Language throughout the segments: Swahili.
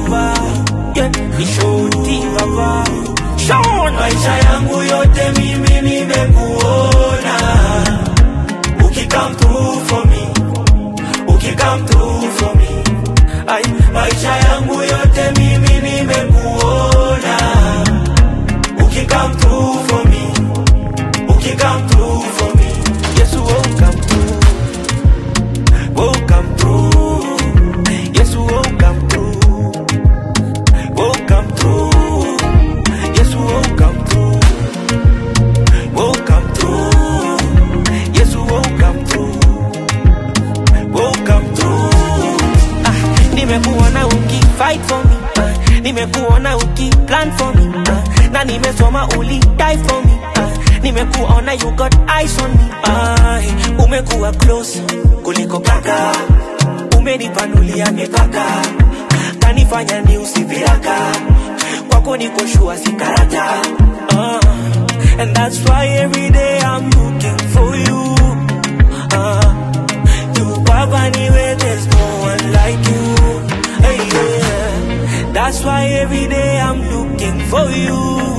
baba yeah. Nishoti baba Sean maisha yangu yote mimi nimekuona ukikam through for me ukikam through for me Ay, maisha yangu yote mimi nimekuona ukikam through for me ukikam through for me Yes, you won't come through Won't come through Yes, you won't come through Won't come through Yes, you won't come through Won't come through Yes, you won't come through Won't come through ah, Nimekuona uki fight for me ah, Nimekuona uki plan for me ah, Na nimesoma uli die for me ah, Nimekuona you got eyes on me ah, Umekuwa close kuliko kaka Umenipanulia mipaka Kanifanya ni usiviraka Kwako niko shua si karata ah, And that's why every day I'm looking for you ah, you Papa anywhere, there's no one like you. Hey, yeah. That's why every day I'm looking for you.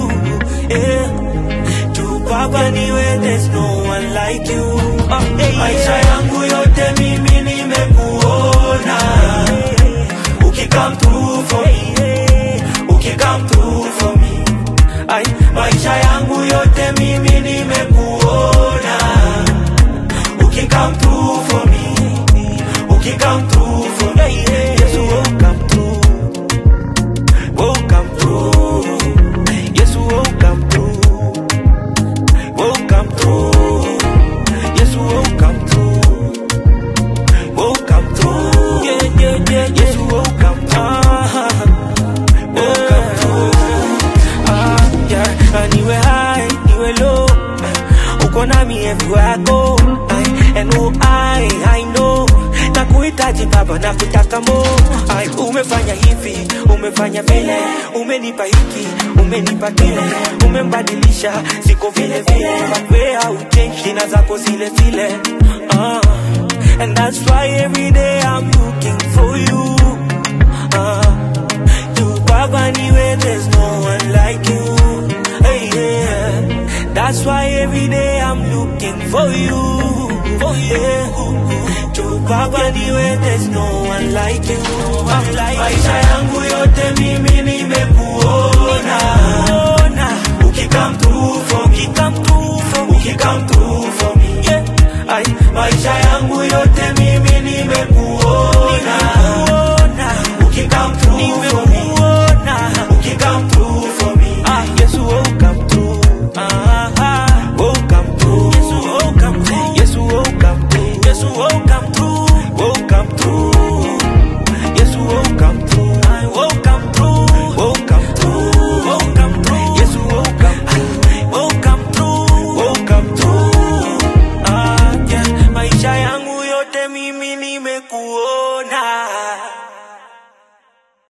Yeah. To Papa anywhere, there's no one like you. Oh, hey, maisha yeah. yangu yote mimi nimekuona ukikam through for me ukikam through for me Ay, maisha yangu yote mimi nimekuona ukikam through for me ukikam through for me hey, yeah. Yes, you won't come through. Won't come through. Yes, you won't come through. Won't come through. Yes, you won't come through. Won't come through. Yeah, yeah, yeah, yes, you won't come through. Won't come through. Ah, yeah. And you were high, you were low. Uko nami everywhere I go. Ay, and oh, I, I know. Nakuhitaji baba, nakutaka mo. Ay, umefanya hivi, umefanya vile, umenipa hiki, umenipa kile, umembadilisha, siko vile vile, but we hauchange, jina zako zile zile. Ah, and that's why every day I'm looking for you. Ah, you Baba anywhere, there's no one like you. Hey, yeah. That's why every day I'm looking for you. For you. To Baba anywhere, there's no one like you. I'm like maisha yangu yote mimi nimekuona Ona, ukikam through for me come through for me. ukikam through for me Yeah. Ay, maisha yangu yote